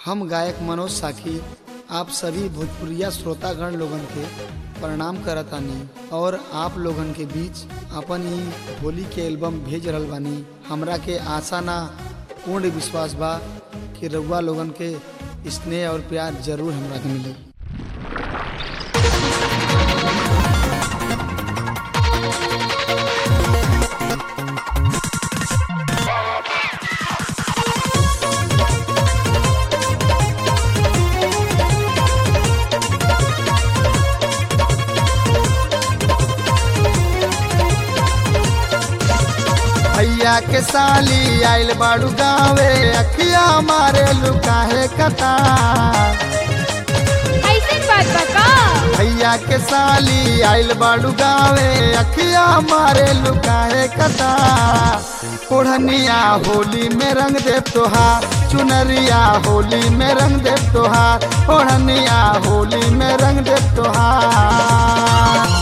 हम गायक मनोज साखी आप सभी भोजपुरिया श्रोतागण लोगन के प्रणाम करतानी और आप लोगन के बीच अपन ई होली के एल्बम भेज रहल बानी हमरा के आशा ना पूर्ण विश्वास बा कि रउआ लोगन के स्नेह और प्यार जरूर हमरा के मिली भैया के साली आइल बाड़ू गावे अखिया मारे लुकाहे कता ऐसन बात बता भैया के साली आइल बाड़ू गावे अखिया मारे लुकाहे कता ओढ़निया होली में रंग दे तोहार चुनरिया होली में रंग दे तोहार ओढ़निया होली में रंग दे तोहार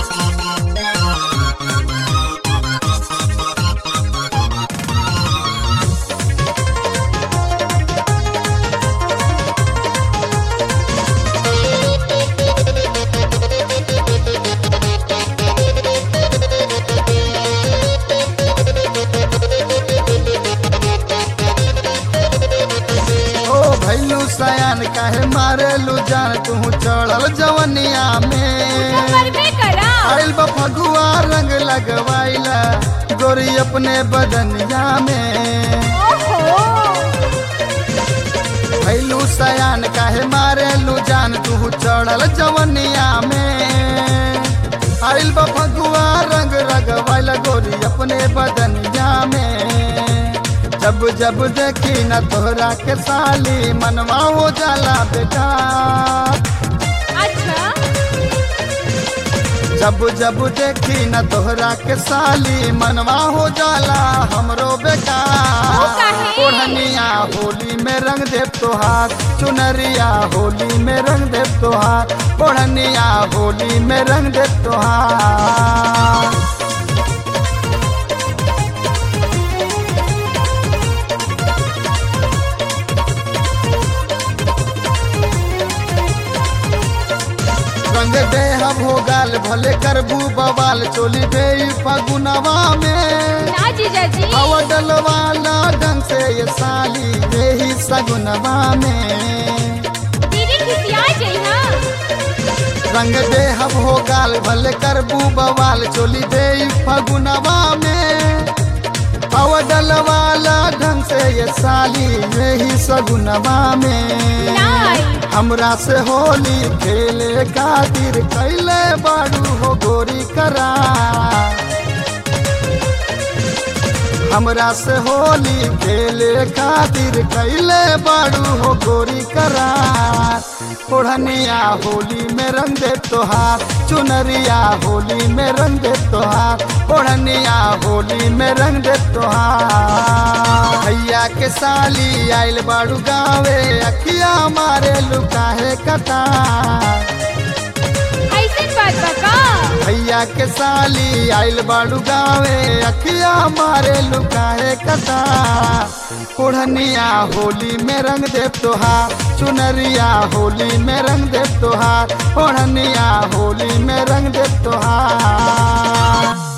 ओ भैलू सयान काहे मारेलू जान तू चढ़ल जवनिया में करबे करा आइल बा फगुआ रंग लगवाइला गोरी अपने बदनिया में ओहो भैलू सयान काहे मारेलू जान तू चढ़ल जवनिया में आइल बा फगुआ रंग लगवाइला गोरी अपने बदनिया में जब जब देखी न तोहरा के साली मनवा हो जाला बेटा अच्छा जब जब देखी न तोहरा के साली मनवा हो जाला हमरो ओ बेकार काहे? ओढ़निया होली में रंग दे तोहार चुनरिया होली में रंग दे तोहार ओढ़निया होली में रंग दे तोहार रंग दे हम हो गाल भले करबू बवाल चोली दे फगुनवा में ना जीजा जी अवडल वाला ढंग से ये साली यही सगुनवा में दीदी खिसिया जाई ना रंग दे हम हो गाल भले करबू बवाल चोली दे फगुनवा में अवडल वाला ढंग से ये साली यही सगुनवा में नाई हमरा से होली खेले खातिर कैले बाड़ू हो गोरी करा हमरा से होली खेले खातिर कैले बाड़ू हो गोरी करा ओढ़निया होली में रंग दे तोहार चुनरिया होली में रंग दे तोहार ओढ़निया होली में रंग दे तोहार भैया के साली आइल बाड़ू गावे अखिया मारे लुकाहे कता ऐसन बात बता भैया के साली आइल बाड़ू गावे अखिया मारे लुकाहे कता ओढ़निया होली में रंग दे तोहार चुनरिया होली में रंग दे तोहार ओढ़निया होली में रंग दे तोहार